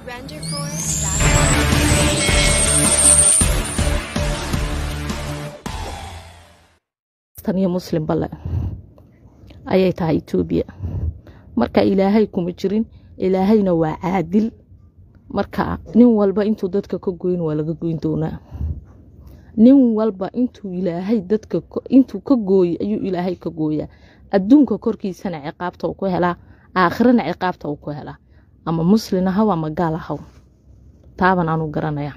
tan iyo muslim bale ayay tahay etoobiya marka ilaahay kuma jirin ilaahayna waa caadil marka nin walba intuu dadka ka goyn waa laga goyn doonaa nin walba intuu ilaahay dadka intuu ka gooyey ayuu ilaahay ka gooyaa adduunka korkiisana ciqaabta uu ku helaa aakhirana ciqaabta uu ku helaa ama muslin ahaw ama gaal ahaw taaban aanu garanaya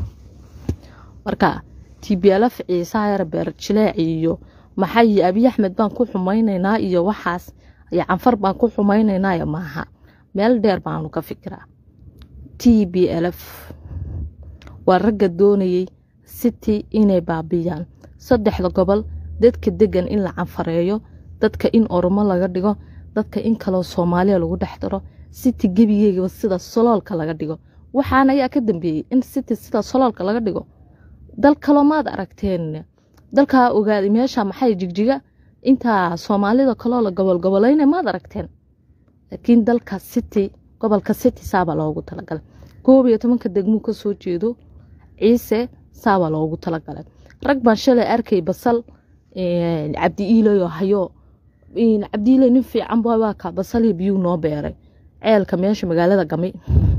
marka tibyalaf ciisaha yar beer jileec iyo maxay abiy axmed baan ku xumaynaynaa iyo waxaas iyo canfar baan ku xumaynaynaayo maaha meel dheer baanu ka fikiraa t b lf waa ragga doonayey city inay baabiyaan saddexda gobol dadka degan in la canfareeyo dadka in oromo laga dhigo dadka in kaloo soomaaliya lagu dhex daro city gebigeygaba sida soloolka laga dhigo waxaan ayaa ka dambeeyey in city sida soloolka laga dhigo dal kaloo maad aragteen dalkaa ogaaday meesha maxay jigjiga intaa soomaalida kaloo la gobolgobolayna maad aragteen laakiin dalka city gobolka city saabaa loogu talagalay koob iyo tobanka degmuu ka soo jeedo ciise saabaa loogu talagalay rag baan shalay arkay basal cabdi iilayoo hayo cabdiiley nin fiican waa ka basalii biyuu noo beeray ceelka meesha magaalada gami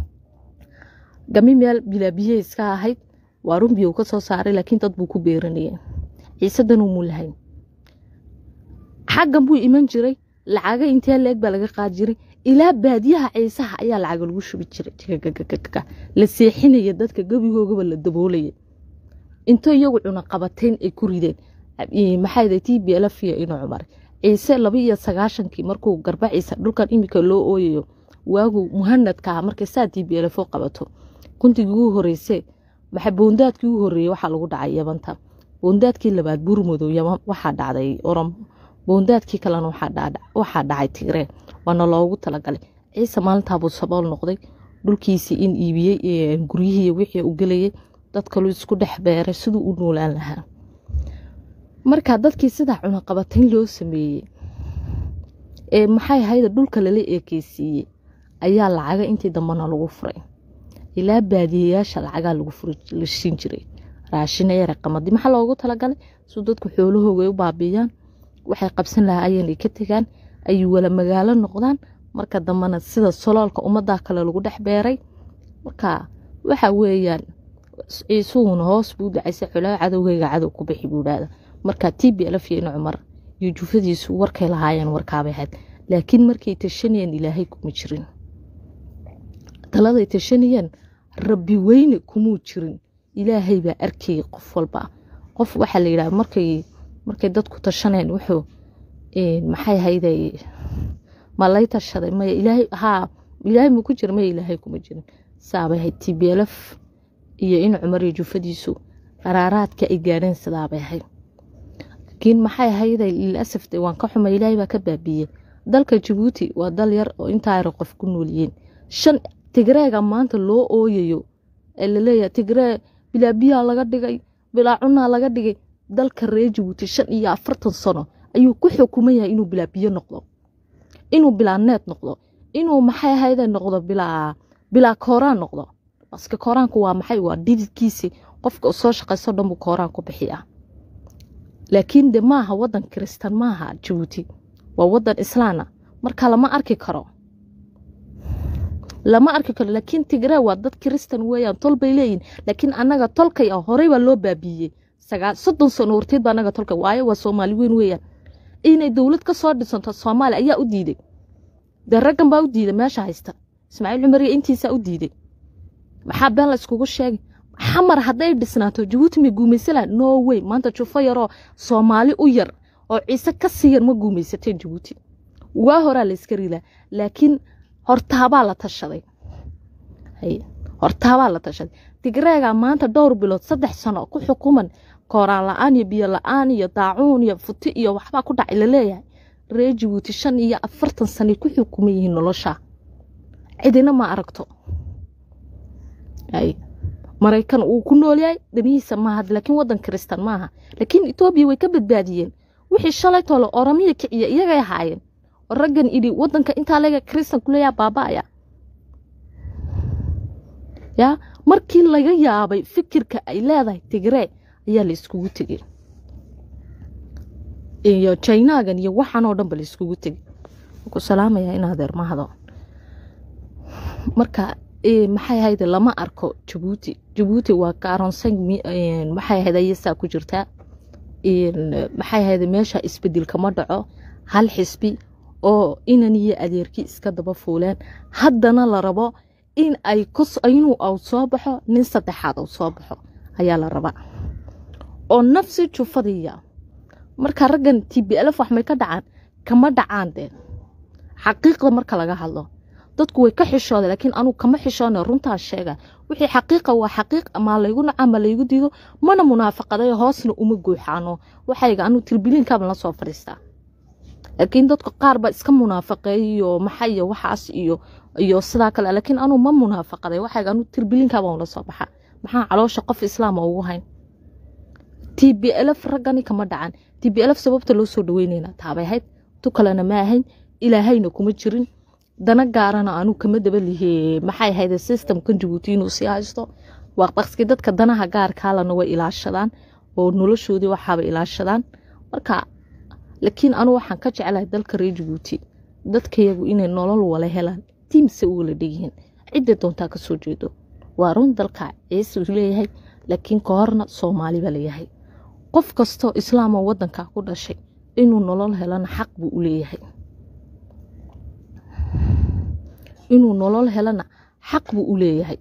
gami meel bilaabiye iska ahayd waa run biyu ka soo saaray laakiin dad buu ku beeranayay ciisadan umuu lahayn xaggan buu iman jiray lacaga intee leeg baa laga qaadi jiray ilaa baadiyaha ciisaha ayaa lacaga lagu shubi jiray la seexinaya dadka gebigoogaba la daboolaya into iyagu cunaqabateyn ay ku rideen maxaa t b lfiya inuu cumar ciise laba iyo sagaashankii markuu garba ciise dhulkan imika loo ooyayo waagu muhanadkaa markay saa t b lfo qabato kuntigii ugu horeyse maxay boondaadkii ugu horeeyey waxaa lagu dhacay yabanta boondaadkii labaad buurmadow yaman waxaa dhacday orom boondaadkii kalena waxaa dhacay tigree waana loogu talagalay ciise maalintaabuu sabool noqday dhulkiisii in iibiyey guryihii wixii u gelayay dad kaluu isku dhex beeray siduu u noolaan lahaa marka dadkii sidaa cunaqabatayn loo sameeyey ee maxay ahayda dhulka lala eekeysiiyey ayaa lacaga intii dambena lagu furay ilaa baadiyayaasha lacagaa lagu furlashin jiray raashina yare qamadi maxaa loogu talagalay suu dadku xoolahooga u baabiyaan waxay qabsan lahaa ayanay ka tegaan ay wala magaalo noqdaan marka dambena sida soloolka ummadaa kale lagu dhex beeray marka waxa weeyaan ciisuhuna hoos buu dacaysa xolaa cadowgeyga cadow ku bixi buu dhahda marka t b lf iyo cumar iyo jufadiisu warkay lahaayeen warkaabay ahayd laakiin markay tashanayeen ilaahay kuma jirin taladay tashanayeen rabbi weyne kumuu jirin ilaahay baa arkayay qof walba qof waxaa la yidhaha markay markay dadku tashaneen wuxuu maxay hayday ma lay tashaday maya ilaahay haa ilaahay ma ku jira maya ilaahay kuma jirin saabay ahayd t b lf iyo in cumar iyo jufadiisu qaraaraadka ay gaadheen sidaabay ahayd laakiin maxay ahayday lilasaf de waan ka xumay ilaahay baa ka baabiiyey dalka jabuuti waa dal yar oo intaa yar qof ku noolyihiin shan tigreega maanta loo ooyayo ee laleeyahay tigree bilaa biyaa laga dhigay bilaa cunaa laga dhigay dalka reer jabuuti shan iyo afartan sano ayuu ku xukuman yahay inuu bilaa biyo noqdo inuu bilaa need noqdo inuu maxay ahayday noqdo bilaa bilaa kooraan noqdo baske kooraanku waa maxay waa dhididkiisi qofka soo shaqayso dhan buu kooraan ku bixiyaa laakiin de maaha wadan kiristan maaha jabuuti waa wadan islaana marka lama arki karo lama arki karo laakiin tigree waa dad kiristan weeyaan tol bay leeyihin laakiin annaga tolkay ah horey baa loo baabiiyey soddon sano horteed baa annaga tolkay waayo waa soomaali weyn weeyaan inay dowlad ka soo dhisanto soomaaliya ayaa u diiday dee raggan baa u diiday meesha haysta ismaaciil cumar iyo intiisaa u diiday maxaa been la iskugu sheegay xamar hadday dhisnaato jabuuti may guumaysanlaha no way maanta jufo yaroo soomaali u yar oo ciise ka sii yar ma guumaysateen jabuuti waa horaa la iska riilaa laakiin hortaabaa la tashaday hortaabaa la tashaday tigreegaa maanta dhowr bilood saddex sano ku xukuman kooraan la-aan iyo biyo la-aan iyo daacuun iyo futi iyo waxbaa ku dhacay laleeyahay reer jabuuti shan iyo afartan sanay ku xukuman yihiin nolosha cidina ma aragto maraykan uu ku noolyahay danihiisa maaha laakiin wadan kiristan maaha laakiin etoobiya way ka badbaadiyeen wixii shalay tole oramiya kiciya iyagay ahaayeen oo raggan idhi wadanka intaa lega kiristan kuleeyaa baaba'aya yaa markii laga yaabay fikirka ay leedahay tigree ayaa la iskugu tegay iyo jinagan iyo waxaan oo dhanba la iskugu tegay ku salaamayaa in adeer mahado marka maxay ahayd lama arko jabuuti jabuuti waa kaaronsan maxay ahayd ayasaa ku jirtaa maxay ahayd meesha isbedel kama dhaco hal xisbi oo inan iyo adeerkii iska daba fuuleen haddana la rabo in ay inuu aw soo baxo nin saddexaad aw soo baxo ayaa la rabaa oo nafsi jufadiya marka raggan t b lf wax may ka dhacaan kama dhacaan deen xaqiiqda marka laga hadlo dadku way ka xishooda laakiin anugu kama xishoona runtaa sheega wixii xaqiiqa waa xaqiiq maa laygu naca ma laygu diido mana munaafaqaday hoosna uma guuxaano waxayga anuu tilbiliinkaaba la soo fadhiistaa laakiin dadka qaar baa iska munaafaqeey iyo maxay iyo waxaas iyo iyo sidaa kale laakiin anuu ma munaafaqaday waxayga anuu tilbiliinkaaba la soo baxa maxaa caloosha qof islaama ugu hayn t b lf raggani kama dhacan t b lf sababta loo soo dhaweynayna taabay ahayd tu kalena ma ahayn ilaahayna kuma jirin dana gaarana anuu kama dabalihe maxay ahayd systemkan jabuuti inuu sii haysto waaqdaqski dadka danaha gaarkaalana way ilaashadaan oo noloshoodii waxaaba ilaashadaan marka laakiin anuu waxaan ka jeclahay dalka reer jabuuti dadkayagu inay nolol wala helaan tiimse u wala dhegyihiin cidda doontaa kasoo jeedo waa run dalka ciise leeyahay laakiin ka horna soomaali baa layahay qof kastoo islaamoo wadanka ku dhashay inuu nolol helana xaq buu u leeyahay inuu nolol helana xaq buu u leeyahay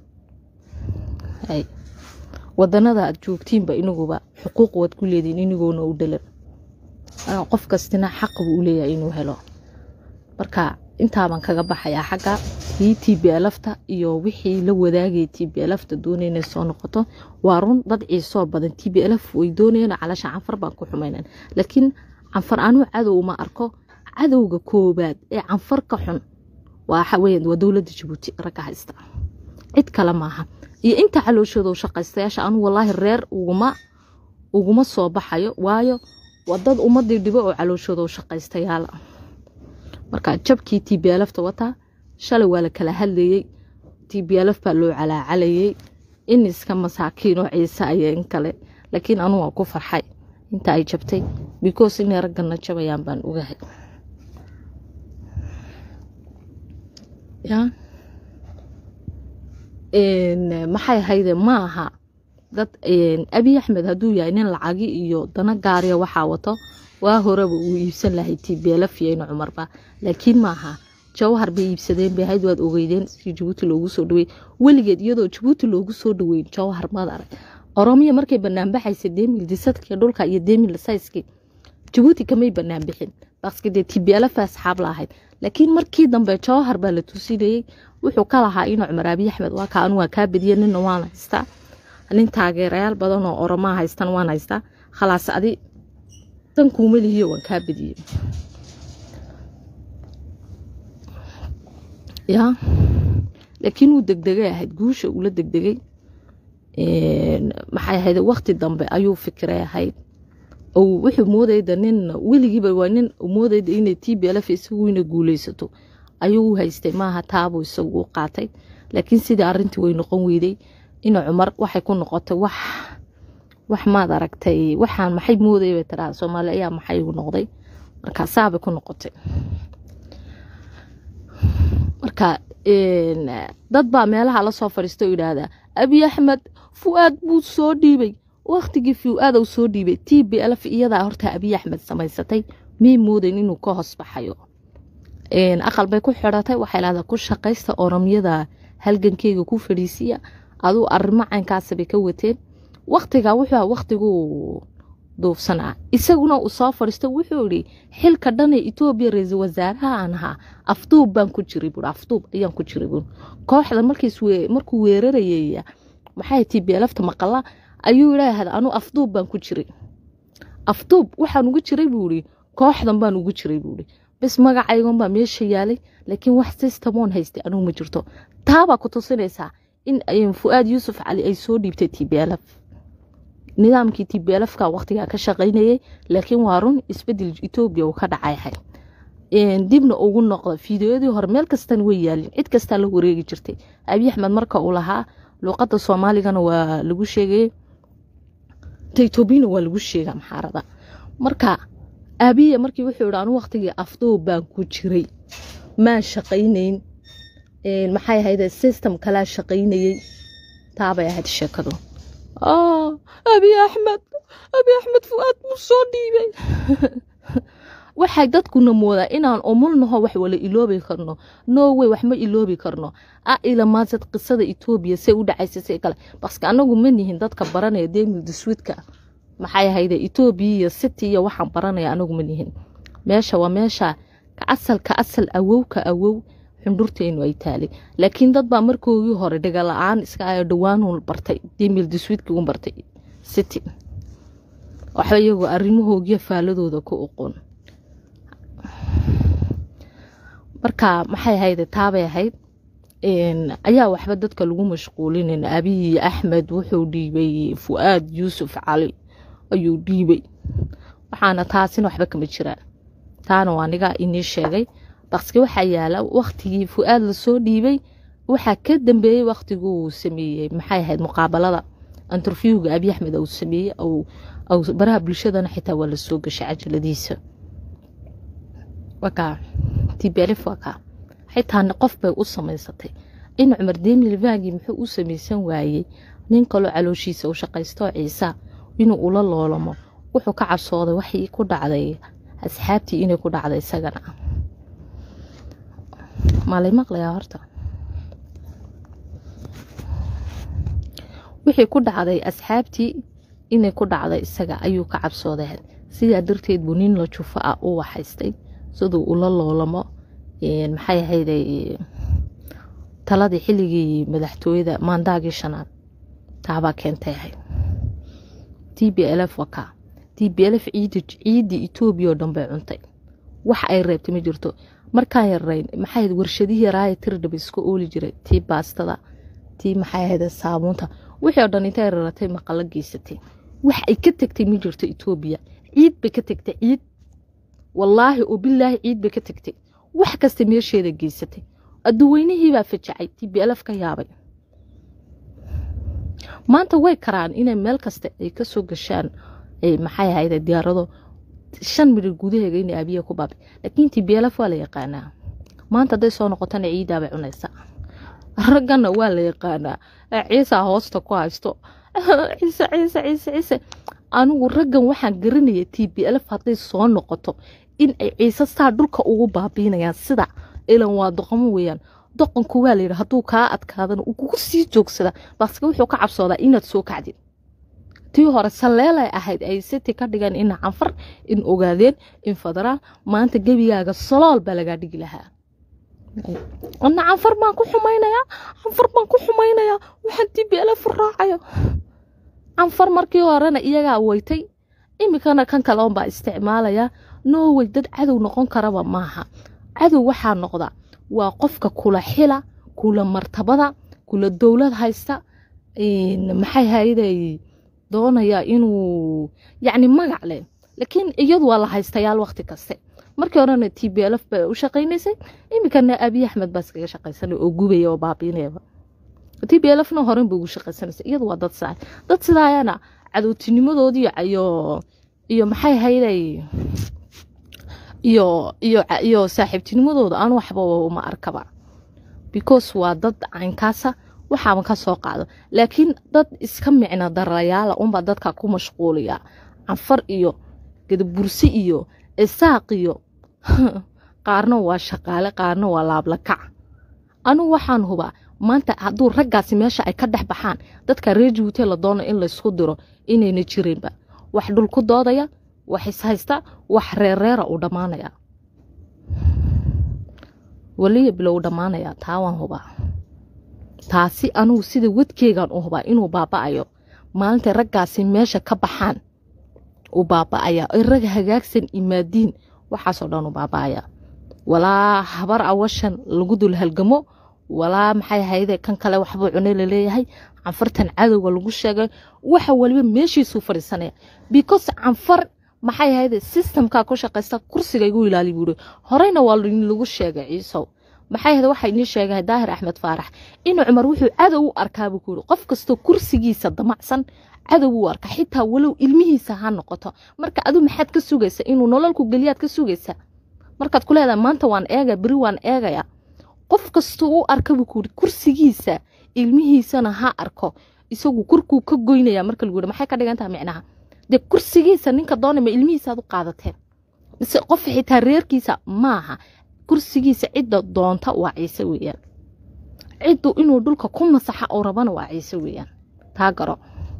wadanada aad joogtiinba inaguba xuquuq waad ku leediin inigoona u dhalan qof kastina xaq buu u leeyahay inuu helo marka intaabaan kaga baxayaa xagga tii t b lfta iyo wixii la wadaagay t b lfta doonay inay soo noqoto waa run dad ciisoo badan t b lf way doonayeen calasha canfar baan ku xumaynan laakiin canfar anuu cadow ma arko cadowga koobaad ee canfar ka xun waa dowladda jabuuti ragga haysta cid kale maaha iyo inta calooshooda shaqaystayaasha anu walaahi reer uguma soo baxayo waayo waa dad ummadii dhibo oo calooshooda shaqaystayaala marka jabkii t b lfta wataa shalay waa la kala hadlayey t b lf baa loo calaacalayey in iska masaakiinoo ciise aya in kale laakiin anu waa ku farxay inta ay jabtay because inay raggana jabayaan baan ogahay maxay ahayde ma aha dad abiy axmed hadduu yahay nin lacagi iyo dana gaariya waxaa wato waa horeba uu iibsan lahay t b lf iyo ina cumarba laakiin maaha jawhar bay iibsadeen bay ahayd waad ogeydeen si jabuuti loogu soo dhaweey weligeed iyadoo jabuuti loogu soo dhaweyn jawhar maad arag oromiya markay banaanbaxaysa demil disadka dhulka iyo demil sayski jabuuti kamay banaanbixin baske dee t b lf asxaab la ahayd laakiin markii dambe jawhar baa la tusinayey wuxuu ka lahaa ina cumar abiy axmed waa kaan waa kaa badiye nina waan haystaa nin taageerayaal badan oo oromaa haystan waan haystaa khalaas adi dan kuuma lihiyo waan kaa badiyey ya laakiin wuu degdegay ahayd guusha uula degdegay maxay ahayd wakti dambe ayuu fikiray ahayd wuxuu moodayda nin weligiiba waa nin moodayda inay t b lf isagu ina guuleysato ayuu u haystay maaha taabuu isagu u qaatay laakiin sidii arintii way noqon weyday ina cumar waxay ku noqotay wax wax maad aragtay waxaan maxay moodaya bay tiraa soomaali ayaa maxay igu noqday marka saabay ku noqotay marka dad baa meelaha lasoo fadhiista oo yidhaahdaa abiy axmed fu-aad buu soo dhiibay waktigii fu-aad uu soo dhiibay t b lf iyadaa horta abiy axmed samaysatay mii moodayn inuu ka hoos baxayo aqal bay ku xidhatay waxay lahdaa ku shaqaysta oromyada halgankeyga ku fadhiisiya aduu arrimo caynkaasabay ka wateen waktigaa wuxuu aha waktiguu duufsanaa isaguna uu soo fadhiisto wuxuu idhi xilka dhan ee etoobiya ra-iisul wasaaraha aan ahaa afduub baan ku jiray buui afduub ayaan ku jiray buui kooxda markuu weerarayay maxay t b lfta maqala ayuu idhaahda anuu afduub baan ku jiray afduub waxaan ugu jiray buu ihi kooxdan baan ugu jiray buuhi bes magacaygan baa meesha yaalay laakiin wax systemoon haystay anuu ma jirto taabaa ku tusinaysaa in fu-aad yuusuf cali ay soo dhiibtay t b lf nidaamkii t b lfka waqtigaa ka shaqaynayay laakiin waa run isbedel etoobiya uu ka dhacayhay dibna ugu noqda fideoyadii hore meel kastan way yaalin cid kastaa la wareegi jirtay abiy axmed marka uu lahaa luuqadda soomaaligana waa lagu sheegayey ta etoobiyana waa lagu sheegaa maxaarada marka aabiya markii wuxuu yidhi anu waqtigii afdoob baan ku jiray maan shaqaynayn maxay ahayde system kalaa shaqaynayey taabay ahayd sheekadu abiy axmed abiy axmed fu-aad buu soo dhiibay waxay dadkuna moodaa inaan umulnaho wax wala iloobi karno norway wax ma iloobi karno a ilamaasad qisada etoobiya say u dhacaysa say kale baske anagu ma nihin dadka baranaya demildiswidka maxay ahayde etoobiya iyo city iyo waxaan baranaya anagu ma nihin meesha waa meesha ka asal ka asal awow ka awow xundhurteenu ay taalay laakiin dad baa markoogii hore dhagala-aan iska ayo dhawaanu bartay demildiswidka u bartay city waxba iyagoo arrimahoogiyo faaladooda ku oqon marka maxay ahayde taabay ahayd ayaa waxba dadka lagu mashquulinayn abiyi axmed wuxuu dhiibay fu-aad yuusuf cali ayuu dhiibay waxaana taasina waxba kama jiraan taana waa anigaa inii sheegay baske waxaa yaala waktigii fu-aad lasoo dhiibay waxaa ka dambeeyey waktiguu sameeyey maxay ahayd muqaabalada interviewga abiy axmed uu sameeyey baraha bulshadana xitaa waa lasoo gashay cajaladiisa wakaa tblf wakaa xitaa qof bay u samaysatay in cumar demilvagi muxuu u samaysan waayey nin kaloo calooshiisa u shaqaysto ciisa inuu ula loolamo wuxuu ka cabsooday waxii ku dhacday asxaabtii inay ku dhacday isagana maalay maqlayaa horta wixii ku dhacday asxaabtii inay ku dhacday isaga ayuu ka cabsooday sidaa darteed buu nin la jufo ah u waxaystay siduu ula loolamo maxay ahayday taladii xilligii madaxtooyada maandaagii shanaad taabaa keentay ahayd t b lf waka t b lf ciidii etoobiya oo dhan bay cuntay wax ay reebtay ma jirto markaan yarayn maxay warshadihii raaya tirdhaba iska ooli jiray tii baastada tii maxay ahayd saabuunta wixii oo dhan intay raratay maqalo geysatay wax ay ka tegtay ma jirto etoobiya ciid bay ka tegtay ciid wallaahi oo bilaahi ciid bay ka tegtay wax kasta meesheeda geysatay adduweynihiibaa fajacay tblf ka yaabay maanta way karaan inay meel kasta ay kasoo gashaan maxay ahayde diyaarado shan midhir gudaheega ina abiya ku baabay laakiin tblf waa la yaqaanaa maanta hadday soo noqotana ciidaabay cunaysaa raggana waa la yaqaanaa ciisaa hoosta ku haysto ciise ciise ciise ciise anigu raggan waxaan garanaya t b lf hadday soo noqoto in ay ciise saa dhulka ugu baabiinayaan sida ilan waa doqomo weeyaan doqonku waa layidhi hadduu kaa adkaadana uu kugu sii joogsada baske wuxuu ka cabsoodaa inaad soo kacdid tii hore saleelay ahayd ay siti ka dhigeen in canfar in ogaadeen in federaal maanta gebigaaga salool baa lagaa dhigi lahaa ana canfar baan ku xumaynayaa canfar baan ku xumaynayaa waxaan t b lf raacayo canfar markii horena iyagaa weytay iminkana kan kale unbaa isticmaalaya norway dad cadow noqon karaba maaha cadow waxaa noqda waa qofka kula xila kula martabada kula dowlad haysta maxay hayday doonaya inuu yacni magac leh laakiin iyadu waa la haystayaal waqti kaste markii horena t b lf ba u shaqaynaysay iminkana abiy axmed baa iskaga shaqaysanay oo gubaya oo baabiinayaba t b lfna horen ba ugu shaqaysanaysay iyadu waa dad sidaa dad sidaayana cadowtinimadoodii iyo iyo maxay hayday iyo iyo iyo saaxiibtinimadooda aan waxba uma arkaba because waa dad caynkaasa waxaaba ka soo qaado laakiin dad iska micno darayaala unbaa dadka ku mashquuliya canfar iyo gadabursi iyo isaaq iyo qaarna waa shaqaale qaarna waa laablakac anigu waxaan hubaa maanta hadduu raggaasi meesha ay ka dhex baxaan dadka reer juute la doono in laysku diro inayna jirinba wax dhul ku doodaya wax ishaysta wax reerreera uu dhammaanaya waliya bilow dhammaanaya taa waan hubaa taasi anugu sida wadkeegan u hubaa inuu baaba'ayo maalintay raggaasi meesha ka baxaan uu baaba'aya ay rag hagaagsan imaadiin waxaasoo dhan u baaba'aya walaa habar awashan lagu dul halgamo walaa maxay hayde kan kale waxbuu cune laleeyahay canfartan cadowga lagu sheegay waxa waliba meeshiisuu fadhiisanaya because canfar maxay ahayde systemkaa ku shaqaysta kursiga igu ilaali buuri horeyna waa lagu sheegay ciisow maxay ahayd waxaa inii sheegay daahir axmed faarax inuu cumar wuxuu cadow u arkaabuu ku yiri qof kastoo kursigiisa damacsan cadow u arka xitaa walow ilmihiisa ha noqoto marka adu maxaad ka sugaysa inuu nololku geliyaad ka sugaysa markaad ku leedahay maanta waan eegaya beri waan eegaya qof kastoo u arka buu ku yiri kursigiisa ilmihiisana ha arko isagu kurkuu ka goynaya marka lagu yidhi maxay ka dhigan tahay micnaha dee kursigiisa ninka doonayma ilmihiisaad u qaadateen mise qof xitaa reerkiisa maaha kursigiisa cidda doonta waa ciise weeyaan ciddu inuu dhulka ku masaxa oo rabana waa ciise weeyaan taa garo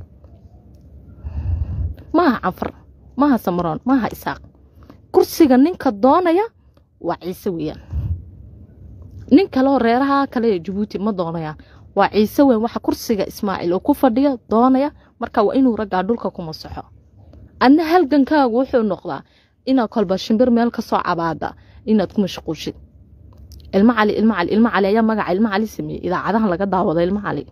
maaha canfar maaha samaroon maaha isaaq kursiga ninka doonaya waa ciise weeyaan nin kaleoo reeraha kale ee jabuuti ma doonayaan waa ciise weyn waxa kursiga ismaaciil oo ku fadhiya doonaya marka waa inuu raggaa dhulka ku masaxo adna halgankaagu wuxuu noqdaa inaad kolba shimbir meel ka soo cabaada inaad ku mashquushid ilmo cali ilmo cali ilmo cali ayaa magaca ilmo cali sameeyey idaacadahan laga daawado ilmo cali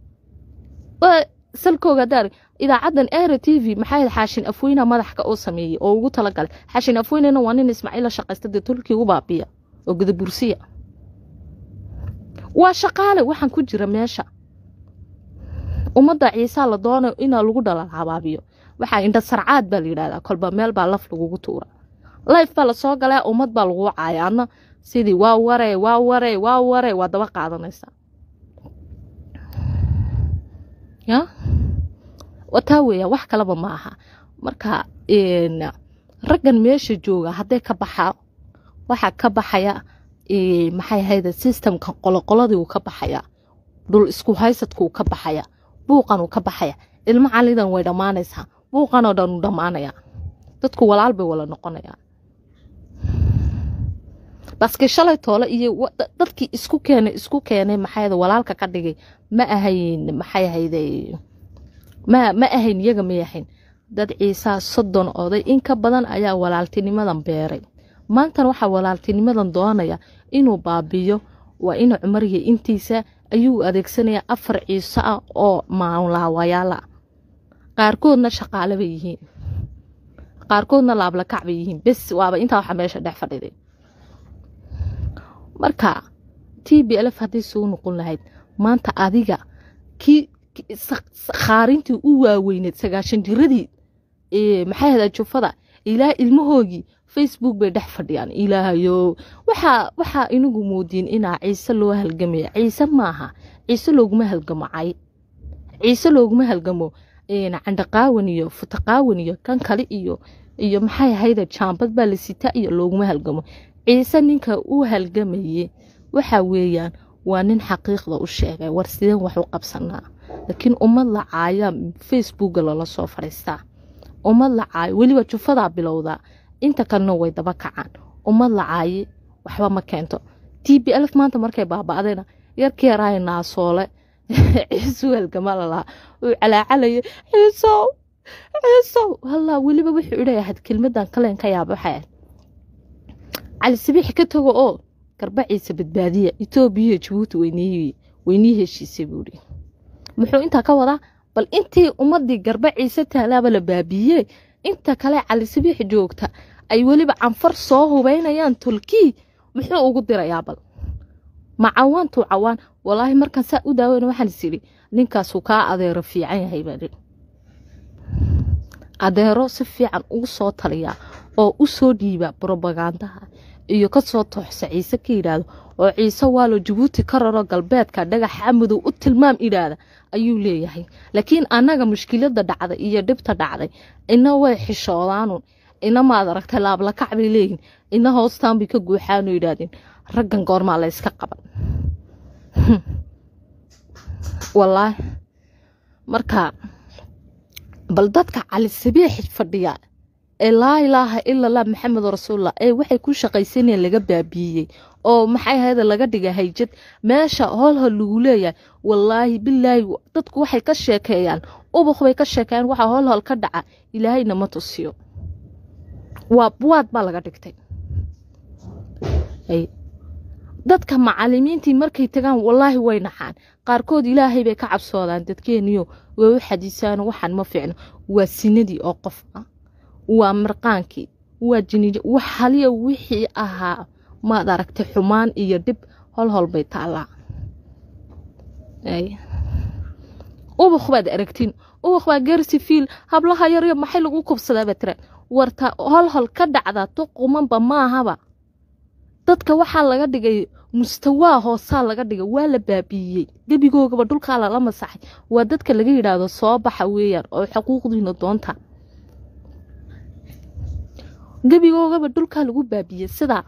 salkooga daar idaacaddan era t v maxay ahayd xaashin afweyna madaxka oo sameeyey oo ugu talagalay xaashin afweynena waa nin ismaaciila shaqaysta dee tulkii u baabiya oo gudabursiya waa shaqaale waxaan ku jira meesha ummadda ciisaa la doonayo inaa lagu dhalal habaabiyo waxaa indha sarcaad baa la yidhahdaa kolba meel baa laf lagugu tuura life baa lasoo galaa ummad baa lagu caaya adna sidii waa waree waa waree waa waree waa daba qaadanaysaa ya wataa weeya wax kaleba ma aha marka raggan meesha jooga hadday ka baxaa waxaa ka baxaya maxay ahayde systemka qoloqoladii uu ka baxaya dhul isku haysadkuu ka baxaya buuqan uu ka baxaya ilmo calidan way dhammaanaysaa buuqanoo dhan uu dhammaanaya dadku walaal bay wala noqonayaan baske shalay toole iyo dadkii isku keenay isku keenay maxay walaalka ka dhigay ma ahayn maxay ahayde ma ma ahayn iyaga may ahayn dad ciisaa soddon oday in ka badan ayaa walaaltinimadan beeray maantana waxaa walaaltinimadan doonaya inuu baabiyo waa ina cumariya intiisa ayuu adeegsanaya afar ciiso ah oo maanlaawayaal ah qaarkoodna shaqaale bay yihiin qaarkoodna laablakac bay yihiin bes waaba intaa waxa meesha dhex fadhiday marka t b lf haddii suu noqon lahayd maanta adiga kii khaarintii u waaweyneed sagaashan jiradii maxay hadaa jufada ilaa ilmahoogii facebook bay dhex fadhiyaan ilaahayo waxaa waxaa inagu moodiin inaa ciise loo halgamaya ciise maaha ciise looguma halgamo cay ciise looguma halgamo candhaqaawan iyo futaqaawan iyo kan kale iyo iyo maxay ahayda jaambad baa la sitaa iyo looguma halgamo ciise ninka u halgamaye waxa weeyaan waa nin xaqiiqda u sheegay war sideen wax u qabsanaa laakiin ummad la caaya facebooka lala soo fadhiistaa ummad la caayo weliba jufadaa bilowdaa inta kalena way daba kacaan ummad la caaye waxba ma keento t b lf maanta markay baaba'dayna yarkii yaraaya naasoole ciisu halgama lalahaa uu calaacalaya ciisow ciisow hallaa weliba wuxuu idhayahayd kelmadan kaleen ka yaaba waxay ahayd cali sabiix ka tago oo garba ciise badbaadiya etoobiya iyo jabuuti weynii heshiisay buuhi muxuu intaa ka wadaa bal intii ummadii garba ciise taalaaba la baabiiye inta kale cali sabiix joogta ay weliba canfar soo hubaynayaan tolkii muxuu ugu dirayaa bal ma cawaantuu cawaan walaahi markaan saa u daaweyna waxaan is idhi ninkaasuu kaa adeero fiican yahay baadhi adeero si fiican ugu soo taliyaa oo u soo dhiiba brobagandaha iyo kasoo tooxsa ciise ka yidhaahdo oo ciise waalo jabuuti ka raro galbeedka dhagaxa madow u tilmaam idhaahda ayuu leeyahay laakiin annaga mushkilada dhacday iyo dhibta dhacday ina way xishoodaanun ina maad aragtay laablakac bay leeyihin ina hoostaan bay ka guuxaano yidhaahdeen raggan goormaa la yska qaban walaahi marka bal dadka cali sabiix fadhiya ee laa ilaaha ila lah maxamed rasuullah ee waxay ku shaqaysanayeen laga baabiiyey oo maxay ahayda laga dhiga hayjad meesha holhol lagu leeyahay wallaahi bilaahi dadku waxay ka sheekeeyaan ubuk bay ka sheekeeyaan waxa holhol ka dhaca ilaahayna ma tusiyo waa buwaad baa laga dhigtay dadka macalimiintii markay tagaan wallaahi way naxaan qaarkood ilaahay bay ka cabsoodaan dadkeeniyo way u xadiisaan waxaan ma fiicno waa sinadii oo qof ah waa marqaankii waa jiniij wax haliya wixii ahaa maad aragtay xumaan iyo dhib hol hol bay taallaa ubaq baad aragtiin ubaq baa geersi fiil hablaha yaryo maxay lagu kubsadaaba tira warta hol hol ka dhacda tuqumanba maahaba dadka waxaa laga dhigay mustawaa hoosaa laga dhigay waa la baabiiyey gebigoogaba dhulkaa lala masaxay waa dadka laga yidhaahdo soo baxa weeyaan oo xuquuqdiina doonta gebigoogaba dhulkaa lagu baabiiyey sidaa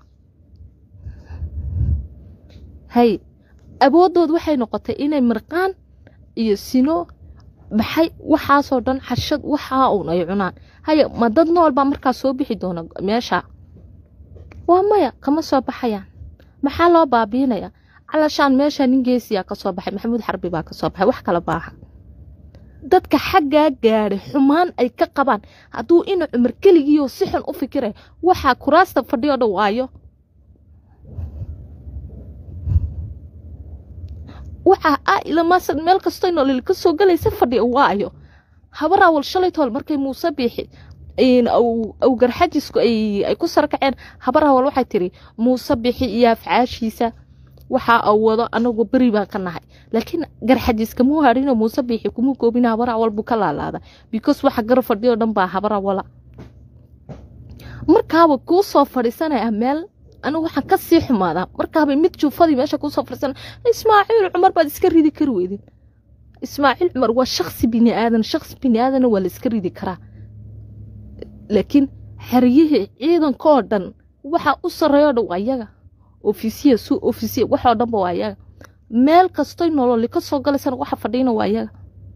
hay awooddood waxay noqotay inay mirqaan iyo sino maxay waxaasoo dhan xashad waxaa uun ay cunaan haya ma dad nool baa markaa soo bixi doona meesha waa maya kama soo baxayaan maxaa loo baabiinaya calashaan meesha nin geesiyaa ka soo baxay maxamuud xarbi baa ka soo baxay wax kala baaha dadka xaggaa gaadhay xumaan ay ka qabaan hadduu ina cumar keligiioo si xun u fikiraya waxaa kuraasta fadhiyo dhan waayo waxaa ah ilamaasad meel kastoo nolol ka soo galaysa fadhiya waayo habar awal shalay tool markay muuse biixi aw garxajisku ay ku sarkaceen habar awal waxay tiri muuse bixi iyo afcaashiisa waxaa aw wado anagu beri baan ka nahay laakiin garxajiska muu hadhinoo muuse biixi kuma goobin habar awal buu ka laalaada because waxa gar fadhiyo dhan baa habar awala markaaba kuu soo fadhiisanaya meel anigu waxaan ka sii xumaadaa markaaba mid juufadii meesha kusoo fadhiisana ismaaciil cumar baad iska ridi kari weydin ismaaciil cumar waa shaksi bini aadan shaksi bini aadana waa la iska ridi karaa laakiin xeryihii ciidankoo dhan waxaa u sarreeyo dhan waa yaga ofisiya su ofisiya waxoo dhanba waa yaga meel kastoy nololi ka soo galaysana waxa fadhiina waa yaga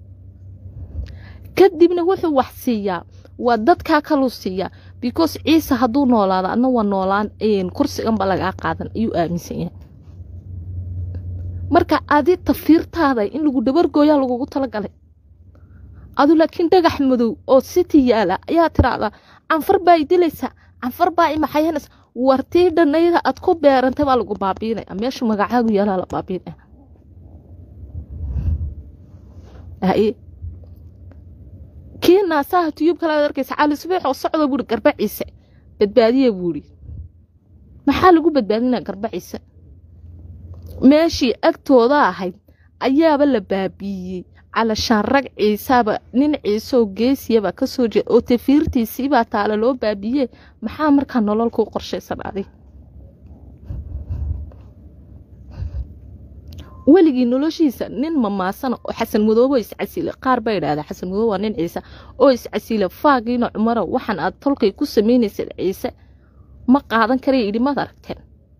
kadibna wuxuu wax siiyaa waa dadkaa kaluu siiyaa because ciise hadduu noolaado adna waa noolaan kursiganba lagaa qaadan ayuu aaminsan yahay marka adi tafiirtaada in lagu dhabargooyaa lagugu talagalay adu laakiin dhagax madow oo siti yaala ayaa tiraahdaa canfar baa i dilaysa canfar baa i maxayanaysa wartii dhanayda aad ku beerantay baa lagu baabiinaya meesha magacaagu yaalaa la baabiinaya kii naasaha tuyub kale ad arkaysa cali subeex oo socda buuri garba ciise badbaadiya buuri maxaa lagu badbaadinaa garba ciise meeshii agtooda ahayd ayaaba la baabiiyey calashaan rag ciisaaba nin ciiseoo geesiyaba ka soo jeeda oo tafiirtiisiibaa taala loo baabiiye maxaa markaa nolol kuu qorshaysan adig weligii noloshiisa nin mamaasana oo xasan madoobo iscasile qaar baa idhahda xasan madoobo waa nin ciise oo iscasile faagiina cumaro waxaan aad tolkay ku samaynaysad ciise ma qaadan karaya idhi maad aragteen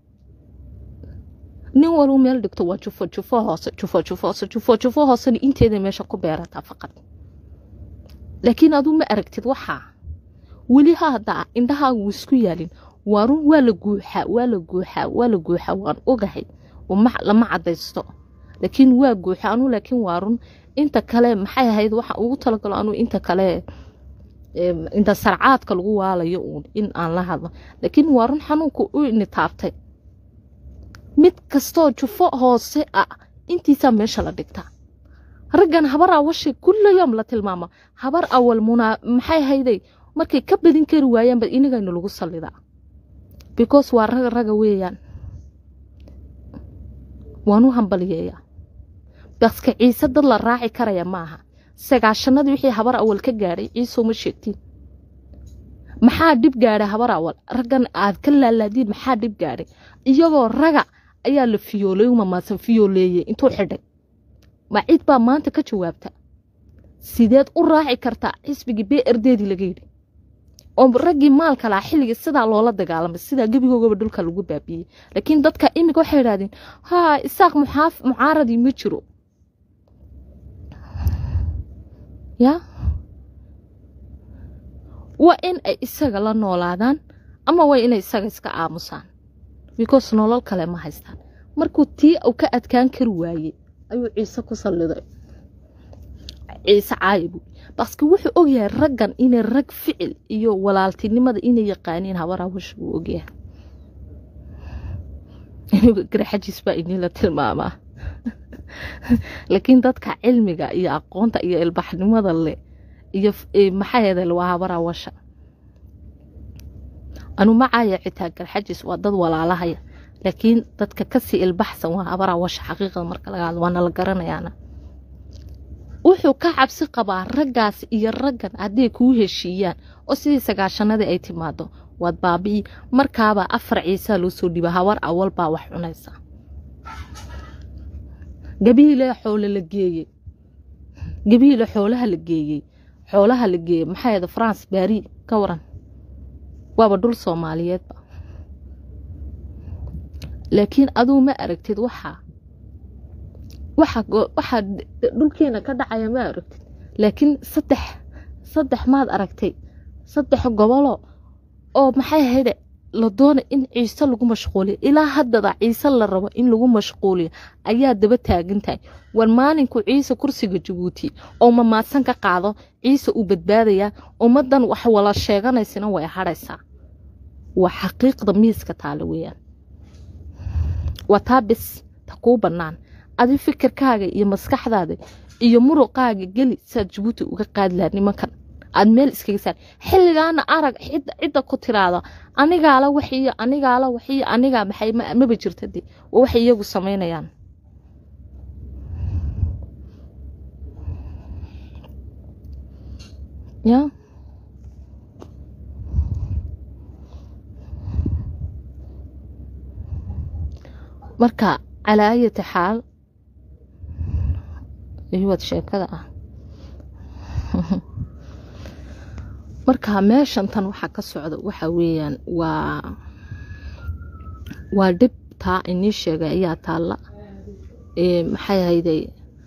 nin walba meel dhigto waa jufo jufo hoose jufo jufo hoose jufo jufo hoosena inteeda meesha ku beerataa faqad laakiin aduu ma aragtid waxaa weli haddaa indhahaagu isku yaalin waa run waa la guuxaa waa la guuxaa waa la guuxaa waan ogahay lama cadaysto laakiin waa guuxa anuu laakiin waa run inta kale maxay ahayd waxa ugu talagalo anuu inta kale inta sarcaadka lagu waalayo uun in aan la hadlo laakiin waa run xanuunku u nitaabtay mid kastoo jufo hoose ah intiisaa meesha la dhigtaa raggan habar awashe kulla yoom la tilmaama habar awal munaa maxay ahayday markay ka badin kari waayaanba inagaynu lagu sallidaa because waa raga raga weeyaan waanu hambaliyeeyaa baska ciise dad la raaci karaya maaha sagaashanadii wixii habar awal ka gaadhay ciisoo ma sheegtiin maxaa dhib gaadhay habar awal raggan aad ka laalaadiin maxaa dhib gaadhay iyagoo raga ayaa la fiyoolay mamaasan fiyooleeyey intuu xidhay ma cid baa maanta ka jawaabta sideed u raaci kartaa xisbigii bee erdeedii laga yidhi oo raggii maalka lahaa xilligii sidaa loola dagaalamay sidaa gebigoogaba dhulka lagu baabiiyey laakiin dadka imika waxay idhahdeen haa isaaq mucaaradii ma jiro ya waa in ay isaga la noolaadaan ama waa inay isaga iska aamusaan because nolol kale ma haystaan markuu tii uu ka adkaan kari waayey ayuu ciise ku salliday ciise caayibu baske wuxuu ogyahay raggan inay rag ficil iyo walaaltinimada inay yaqaaniin habaraawash buu ogyahay garaxajiis baa inila tilmaamaa laakiin dadka cilmiga iyo aqoonta iyo ilbaxnimada leh iyo maxaaheeda waa habaraawasha anu macaaya xitaa garxajis waa dad walaalahaya laakiin dadka kasii ilbaxsan waa habaraa washa xaqiiqada marka laga hadlo waana la garanayaana wuxuu ka cabsi qabaa raggaas iyo raggan hadday kuu heshiiyaan oo sidii sagaashanadii ay timaado waad baabi'i markaabaa afar ciisaa loo soo dhiiba habar awal baa wax cunaysa gabiile xoole la geeyey gabiile xoolaha la geeyey xoolaha la geeyey maxaa yada france baari ka waran waaba dhul soomaaliyeedba laakiin aduu ma aragtid waxaa waxaa dhulkeena ka dhacaya ma aragtid laakiin saddex saddex maad aragtay saddex gobolo oo maxay ahayde la doona in ciise lagu mashquuliyo ilaa haddada ciise la rabo in lagu mashquuliyo ayaa daba taagan tahay war maalinku ciise kursiga jabuuti oo mamaadsan ka qaado ciise uu badbaadayaa ummaddan wax wala sheeganaysana way hadhaysaa waa xaqiiqda miiska taale weeyaan waa taa bis ta kuu bannaan adi fikirkaaga iyo maskaxdaada iyo muruqaaga geli saad jabuuti uga qaadi lahaa nimankan aad meel iskaga saar xilligaana arag cidda ku tiraada anigaala waxiyo anigaala waxiyo anigaa maxay maba jirta de waa waxay iyagu samaynayaan ya marka calaa ayati xaal iwad sheekada ah marka meeshan tan waxaa ka socda waxa weeyaan waa waa dhib taa inii sheegay ayaa taalla maxay ahayday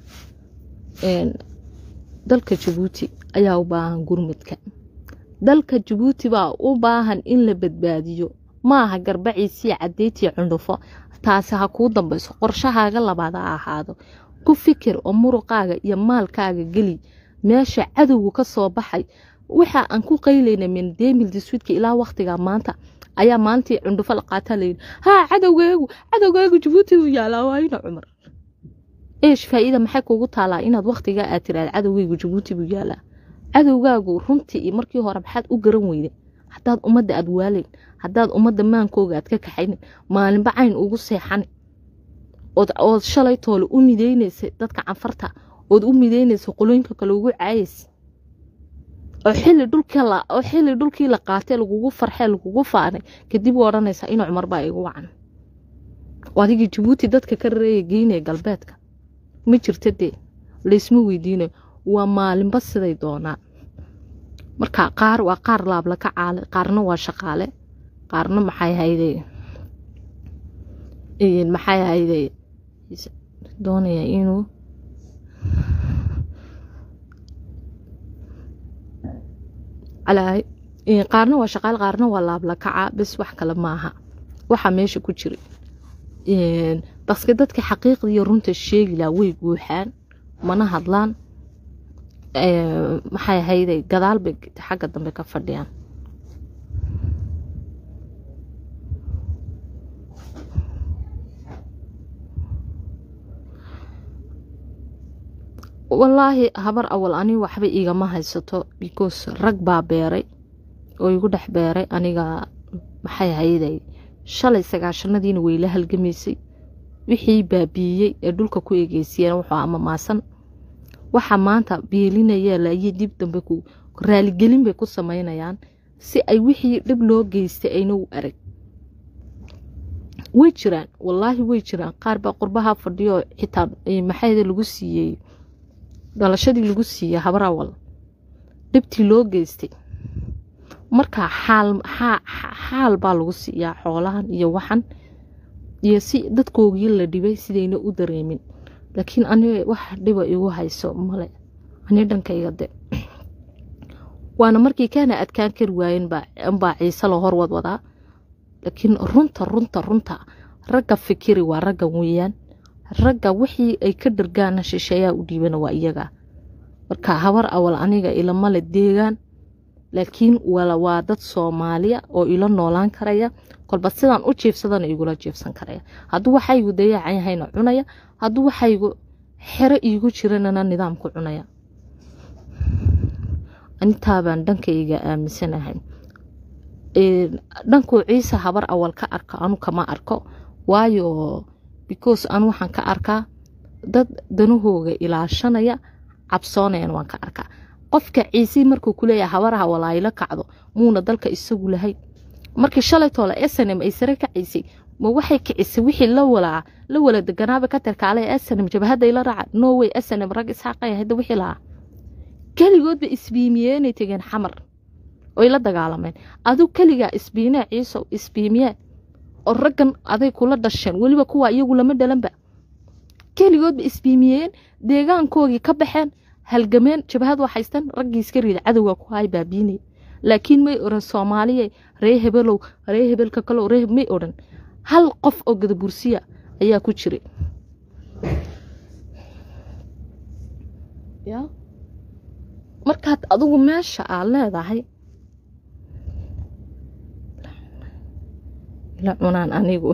dalka jabuuti ayaa u baahan gurmudka dalka jabuuti baa u baahan in la badbaadiyo maaha garbaciisii cadeytii cundhufo taasi ha kuu dambayso qorshahaaga labaad ha ahaado ku fikir oo muruqaaga iyo maalkaaga geli meesha cadowgu ka soo baxay waxa aan ku qaylayna min demil diswidka ilaa waktiga maanta ayaa maalintii cundhufo la qaataa layidhi haa cadowgeegu cadowgeegu jabuuti uu yaalaa waayna cumar eesh faa'iida maxay kuugu taalaa inaad waktigaa aad tiraad cadowgeygu jabuuti buu yaalaa cadowgaagu runtii iyo markii hore maxaad u garan weyday haddaad ummadda aad waalayn haddaad ummadda maankooga aad ka kaxaynin maalinba cayn ugu seexani ood shalay toole u midaynaysay dadka canfarta ood u midaynaysay qolooyinka kale ugu caayaysa oo xilli dhulkoo xilli dhulkii la qaatay lagugu farxee lagugu faanay kadib u odhanaysaa ina cumar baa igu wacan adigii jabuuti dadka ka rareeya geynaya galbeedka ma jirta dee laysma weydiinayo waa maalinba siday doonaa marka qaar waa qaar laabla ka caale qaarna waa shaqaale qaarna maxay hayde maxay hayde doonaya inuu qaarna waa shaqaale qaarna waa laabla kaca bes wax kale maaha waxaa meesha ku jira baske dadka xaqiiqda iyo runta sheegi laha way guuxaan mana hadlaan maxay ahayde gadaal bay xagga dambe ka fadhiyaan wallaahi habar awal ani waxba igama haysato because rag baa beeray oo igu dhex beeray aniga maxay ahayday shalay sagaashanadiina wayla halgamaysay wixii baabiiyey ee dhulka ku egeysiyeen wuxuu ama maasan waxa maanta beelinaya laayo dib dambe ku raaligelin bay ku samaynayaan si ay wixii dhib loo geystay ayna u arag way jiraan wallaahi way jiraan qaar baa qurbaha fadhiyo xitaa maxayda lagu siiyey dhalashadii lagu siiyey habar awal dhibtii loo geystay marka xaal xaal baa lagu siiyaa xoolahan iyo waxan iyo si dadkoogii la dhibay sidayna u dareemin laakiin ani wax dhiba igu hayso male ani dhankayga de waana markii kaana adkaan kari waayen baa ciise la horwad wadaa laakiin runta runta runta ragga fikiri waa raggan weeyaan ragga wixii ay ka dhargaana shisheeyaa u dhiibana waa iyaga marka habar awal aniga ilamale deegaan laakiin waa dad soomaaliya oo ila noolaan karaya kolba sidaan u jiifsadana igula jiifsan karaya hadduu waxaygu dayacan yahayna cunaya hadduu waxaygu xero iigu jiranana nidaamku cunaya intaabaan dhankayga aaminsanahay dhankuu ciise habar awal ka arko anu kama arko waayo because an waxaan ka arkaa dad danahooga ilaashanaya cabsoonayan waan ka arkaa qofka ciisii markuu kuleeyahay habaraha walaaylo kacdo muuna dalka isagu lahayn markii shalaytoola snm ay sare kacaysay ma waxay kicisay wixii la walaa la wala deganaaba ka tirkaale snm jabhadday la raaca norway snm rag isxaaqay hadda wixii lahaa keligoodba isbiimiyeenay tegeen xamar oy la dagaalameen aduu keligaa isbiinee ciisow isbiimiyee oo raggan aday kula dhasheen weliba kuwa iyagu lama dhalanba keligoodba isbiimiyeen deegaankoogii ka baxeen halgameen jabhad waa haystaan raggii iska riida cadowga ku hay baabiinay laakiin may oran soomaaliya ree hebelow ree hebelka kalow ree may odhan hal qof oo gadabursiya ayaa ku jiray ya markaad adigu meesha aad leedahay la cunaan anigu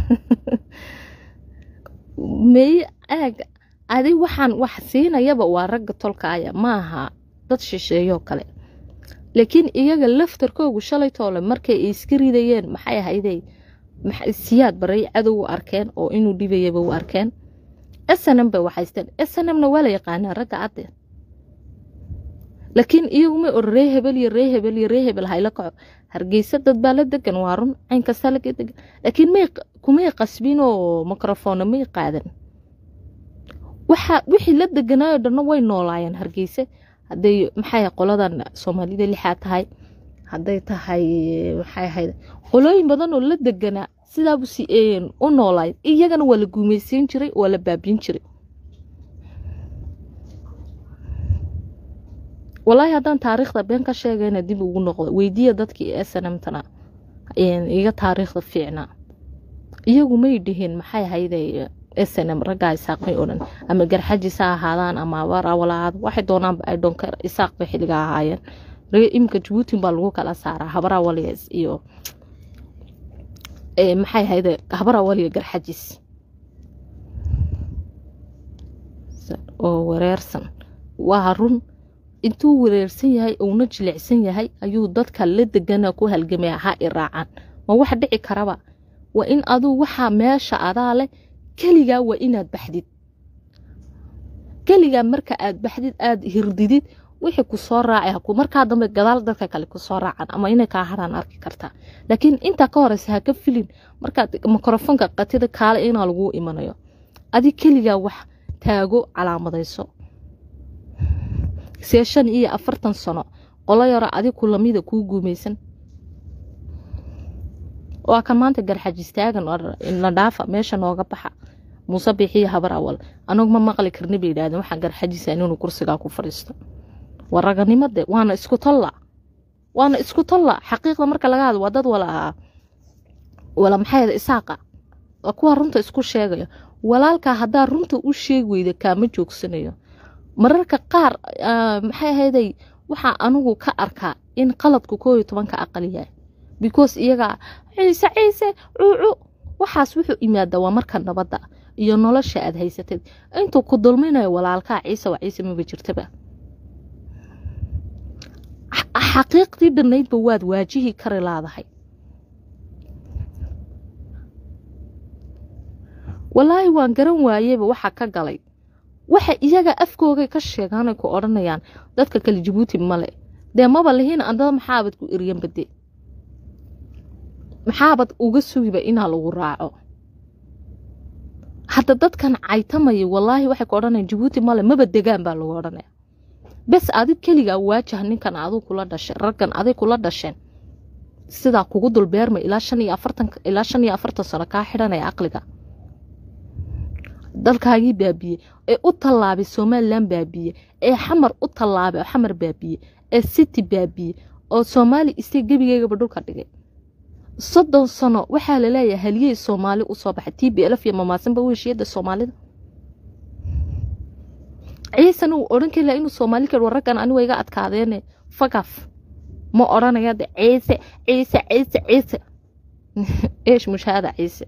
may aag adi waxaan wax siinayaba waa ragga tolkaaya maaha dad shisheeyoo kale laakiin iyaga laftarkoogu shalay toole markay ay iska ridayeen maxay ahayday siyaad baray cadow u arkeen oo inuu dhibayaba u arkeen snm bay waxaysteen snmna waa la yaqaanaa ragga cadde laakiin iyaguma or ree hebel iyo ree hebel iyo ree hebel hayla kaco hargeysa dad baa la degan waa run cayn kasta laga degan laakiin may kumay qasbin oo mikrofonna may qaadan waxa wixii la deganaayo dhanna way noolaayeen hargeysa hadday maxay qoladan soomaalida lixaa tahay hadday tahay maxay ahayd qolooyin badan oo la deganaa sidaabu si u noolaayeen iyagana waa la guumaysiin jiray waa la baabiin jiray walaahi haddaan taariikhda been ka sheegayna dib ugu noqdo weydiiya dadkii snmtana iga taariikhda fiicnaa iyagu may dhihin maxay ahayday snm raggaa isaaq may odhan ama garxajis ha ahaadaan ama abarawalaad waxay doonaanba ay dhoonka isaaq bay xilliga ahaayeen imika jabuutin baa lagu kala saaraa habarawaliya iyo maxay ahayde habarawaliya garxajis oo wareersan waa run intuu wareersan yahay uuna jilicsan yahay ayuu dadka la degana ku halgamaya ha i raacaan ma wax dhici karaba waa in aduu waxaa meesha adaa leh keligaa waa inaad baxdid keligaa marka aad baxdid aad hirdidid wixii ku soo raacay markaa dambe gadaal dadka kale kusoo raacan ama inay kaa haraan arki kartaa laakiin intaa ka horeysa ha ka filin markaad mikrofoonka qatida kaale inaa laguu imanayo adi keligaa wax taago calaamadayso see shan iyo afartan sano qolo yaro adig ku lamida kuu guumaysan waa kan maanta garxajistaagan la dhaafa meesha nooga baxa muuse biixiyo habar awal anagu ma maqli karni bay yidhahdeen waxaan garxajisa inuu kursigaa ku fadhiisto waa raganimade waana isku talla waana isku talla xaqiiqda marka laga hadlo waa dad wala wala maxay isaaqa waa kuwa runta isku sheegaya walaalkaa haddaa runta u sheegi weyda kaama joogsanayo mararka qaar maxay ahayday waxaa anigu ka arkaa in qaladku koo iyo tobanka aqal yahay because iyaga ciise ciise cuucu waxaas wuxuu imaadaa waa marka nabadda iyo nolosha aad haysatid intuu ku dulminayo walaalkaa ciise waa ciise maba jirtaba xaqiiqdii dhannaydba waad waajihi kari laadahay walaahi waan garan waayeyba waxa ka galay waxa iyaga afkoogay ka sheegaanay ku odhanayaan dadka kale jabuuti male dee maba lihiin andada maxaabad ku eryan bade maxaabad uga sugiba inaa lagu raaco hadda dadkan caytamaya walaahi waxay ku odhanayaan jabuuti male maba degaan baa lagu odhanaya bes adig keligaa waajah ninkan aduu kula dhashay raggan aday kula dhasheen sidaa kugu dulbeerma ilaa shan iyo afartan ilaa shan iyo afartan sano kaa xidhanaya aqliga dalkaagii baabiye ee u tallaabay somalilan baabiye ee xamar u tallaabay oo xamar baabiye ee city baabiye oo soomaali iste gebigeygaba dhulka dhigay soddon sano waxaa laleeyahay haliyey soomaali usoo baxay t b lf iyo mamaasanba weshiyada soomaalida ciisan uu odhan kari laha inuu soomaali kar waraggan aniga iga adkaadeene fagaf ma odhanaya de ciise ciise ciise ciise eesh mushaada ciise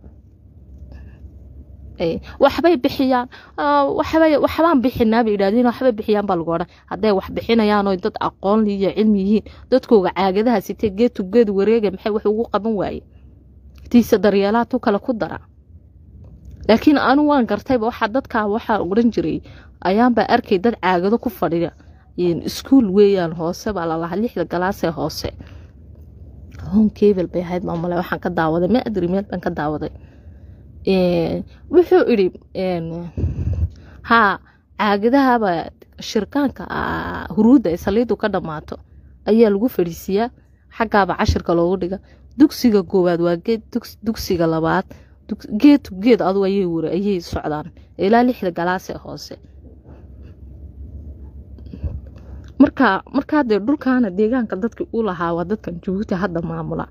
waxbay bixiyaan waxbay waxbaan bixinaa bay yidhahdeen waxbay bixiyaan baa lagu odhan hadday wax bixinayaan oo dad aqoon iyo cilmi yihiin dadkooga caagadaha sitee geed to geed wareega maxay wax ugu qaban waaye tiisa daryeelaa tu kale ku dara laakiin anu waan gartayba waxaa dadkaa waxaa odhan jiray ayaanbaa arkay dad caagado ku fadhiya iskuul weeyaan hoose baa lalahaa lixda galaasee hoose honkebel bay ahayd maamule waxaan ka daawaday ma adri meel baan ka daawaday wuxuu idhi haa caagadahaba shirkaanka huruudda ay saliidu ka dhammaato ayaa lagu fadhiisiiyaa xaggaaba cashirka loogu dhiga dugsiga koowaad waa geed dugsiga labaad geed geed adu ayay wari ayay socdaan ilaa lixda galaasee hoose marka markaa dee dhulkaana deegaanka dadkii u lahaa waa dadkan jabuuti hadda maamula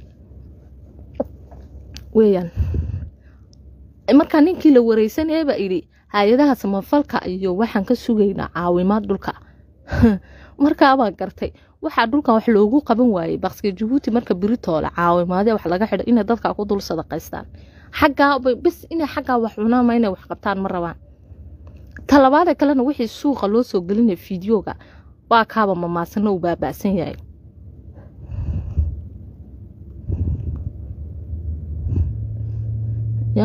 weyaan markaa ninkii la wareysanaya baa idhi hay-adaha samafalka iyo waxaan ka sugaynaa caawimaad dhulka markaabaan gartay waxaa dhulkan wax loogu qaban waayey bakska jabuuti marka biritoole caawimaadee wax laga xidho inay dadka ku dul sadaqaystaan xaggaa bes inay xaggaa wax cunaama inay wax qabtaan ma rabaan talabaada kalena wixii suuqa loo soo gelinaya fideoga waa kaaba mamaasano uu baaba'san yahay ya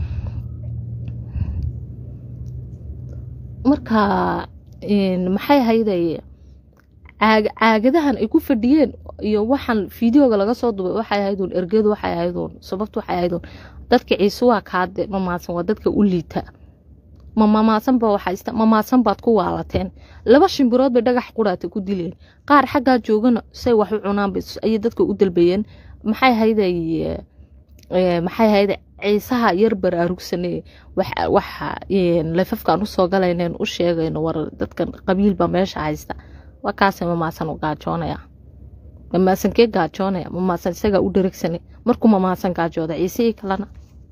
marka maxay hayday caagadahan ay ku fadhiyeen iyo waxaan fideoga laga soo dubay waxay ahayduun ergeedu waxay ahayduun sababtu waxay ahayduun dadka ciise waa kaade mamaasan waa dadka u liita mamamaasanba waxaa mamaasan baad ku waalateen laba shimbirood bay dhagax quraata ku dileen qaar xaggaa joogana say wax u cunaan ayay dadka u dalbayeen maxay hayday maxay hayday ciisaha yar baraarugsane waxa lafafkaan usoo galayneen u sheegayno war dadkan qabiilba meesha haysta waa kaase mamaasan u gaajoonaya mamaasan kee gaajoonaya mamaasan isagaa u dharegsane markuu mamaasan gaajooda ciisihii kalena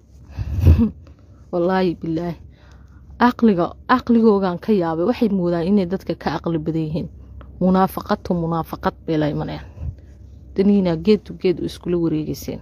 wallaahi bilaahi caqliga caqligoogan ka yaabay waxay moodaan inay dadka ka aqli badan yihiin munaafaqadtu munaafaqad bay la imanayaan daniina geedtu geed u iskula wareegeyseen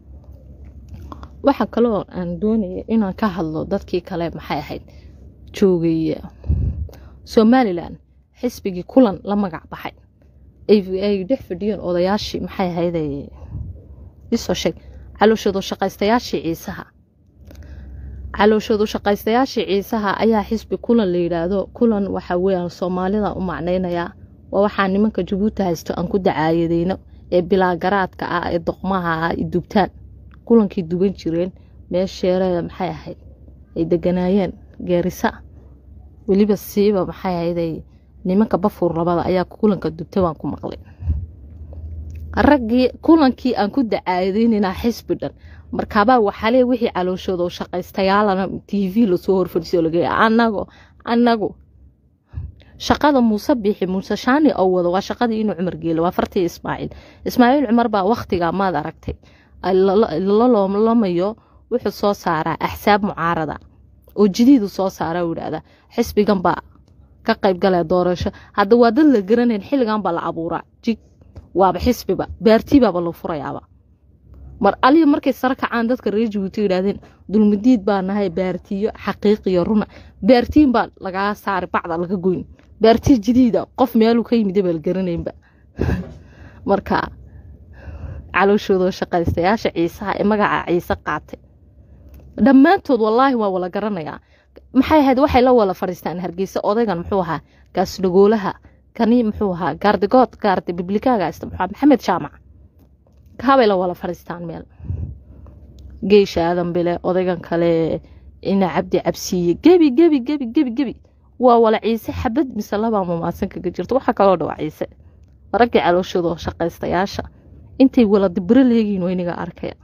waxaa kaloo aan doonaya inaan ka hadlo dadkii kale maxay ahayd joogay somalilan xisbigii kulan la magac baxay ay dhex fadhiyeen odayaashii maxay ahayd isoo sheeg calooshadu shaqaystayaashii ciisaha calooshadu shaqaystayaashii ciisaha ayaa xisbi kulan la yidhaahdo kulan waxa weyaan soomaalida u macnaynayaa waa waxaa nimanka jabuuti haysto aan ku dacaayadeyno ee bilaagaraadka ah ee doqmaha ah dubtaan kulankii duban jireen meesheerada maxay ahayd ay deganaayeen geerisa weliba siiba maxay ahayd nimanka bafuur labada ayaa kulanka dubta baan ku maqlay raggii kulankii aan ku dacaayadeynaynaa xisbi dhan markaabaa waxaale wixii calooshooda oo shaqaystayaalana t v lasoo horfadhiisoo lageeya anago anagu shaqada muuse biixi muuse shaani oo wado waa shaqadii inuu cumar geelo waa fartii ismaaciil ismaaciil cumar baa wakhtiga maad aragtay lalamayo wuxuu soo saaraa axsaab mucaarada oo jidiidu soo saara u yidhaahdaa xisbigan baa ka qayb galaya doorasho hadda waa dad la garanayn xilligan baa la abuuraa jig waaba xisbiba baartiibaaba la furayaaba mar aliya markay sare kacaan dadka reer jabuuti yidhahdeen dulmidiid baa nahay baartiyo xaqiiqiyo runa baartiin baa lagaa saari bacda laga goyn baartiyo jidiida qof meeluu ka yimid baa la garanaynba marka calooshooda shaqaystayaasha ciisaha ee magaca ciise qaatay dhammaantood wallaahi waa wala garanayaa maxay ahayd waxay la wala fadhiistaan hargeysa odaygan muxuu ahaa gaasdhagoolaha kani muxuu ahaa gaardigood gaardi biblikaga ista muxuu maxamed jaamac kaabay la wala fadhiistaan meel geesha aadan bile odaygan kale ina cabdi cabsiiye gebi gebi gebi gebi gebi waa wala ciise xabad mise labaa mamaasan kaga jirto waxaa kaloo dhawaa ciise raggii calooshooda shaqaystayaasha intay wala dibiro leegiin wayniga arkaya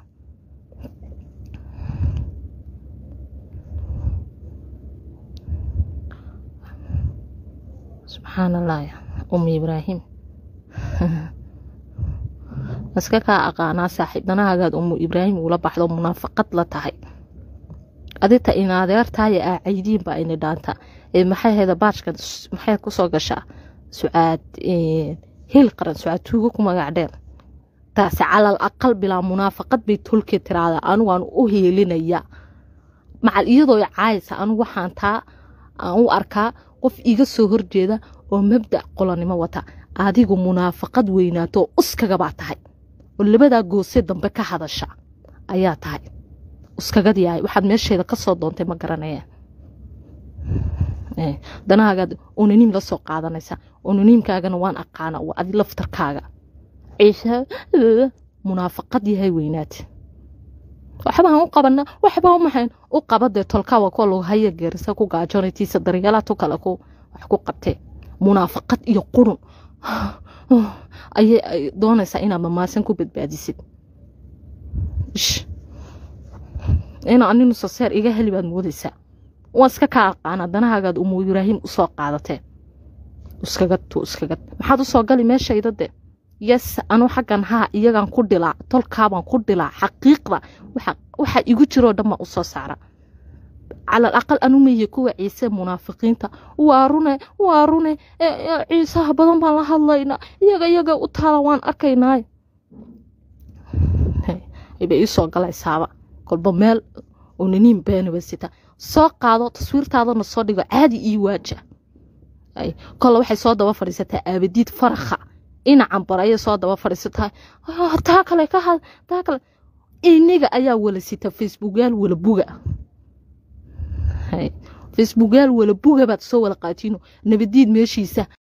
subxaan allah umi ibraahim iska kaa aqaanaa saaxiibdanahagaad umu ibraahim uula baxdo munaafaqad la tahay adita inadeertaaya aa caydiin baa ini dhaanta maxay hayda baajka maxay kusoo gashaa sucaad hil qaran sucaad tuugo ku magac dheer taasi calal aqal bilaa munaafaqad bay tolkii tiraada anigu aan u heelinaya macal iyadoo caaysa anigu waxaan taa aan u arkaa qof iga soo horjeeda oo mabdac qolanimo wata adigu munaafaqad weynaato uskagabaa tahay oo labadaa goose dambe ka hadasha ayaa tahay iskagad yahay waxaad meesheeda ka soo doontay ma garanaya danahaagaad onaniim la soo qaadanaysaa onaniimkaagana waan aqaana waa adi laftarkaaga ciisha munaafaqad yahay weynaad waxbaan u qabana waxbaa umahayn u qabadee tolkaawa kuwa lagu haya geerisa ku gaajoonatiisa daryeelaa tu kale ku wax ku qabtee munaafaqad iyo qurun ayay doonaysaa inaad mamaasan ku badbaadisid ina aninu saseer iga heli baad moodaysaa waa iska kaa aqaana danahaagaad umu ibraahim usoo qaadatee iskagad tu iskagad maxaad usoo gali meeshayda de yes anu xaggan haa iyagan ku dhilaa tolkaabaan ku dhilaa xaqiiqda waxa igu jiroo dhan baan usoo saara calal aqal anu meeye kuwa ciise munaafiqiinta waa rune waa rune ciisaha badan baan la hadlaynaa iyaga iyaga u taala waan arkaynaaye bay iisoo galaysaaba kolba meel onaniin beenaba sita soo qaado taswiirtaadana soo dhigo caadi ii waaja kolle waxay soo daba fadhiisataa aabadiid farakha inacan bar ayay soo daba fadhiisataa taa kale ka had taa kale iniga ayaa wala sita facebookyaal wala buga facebookyaal wala buga baad soo wala qaatiino nabadiid meeshiisa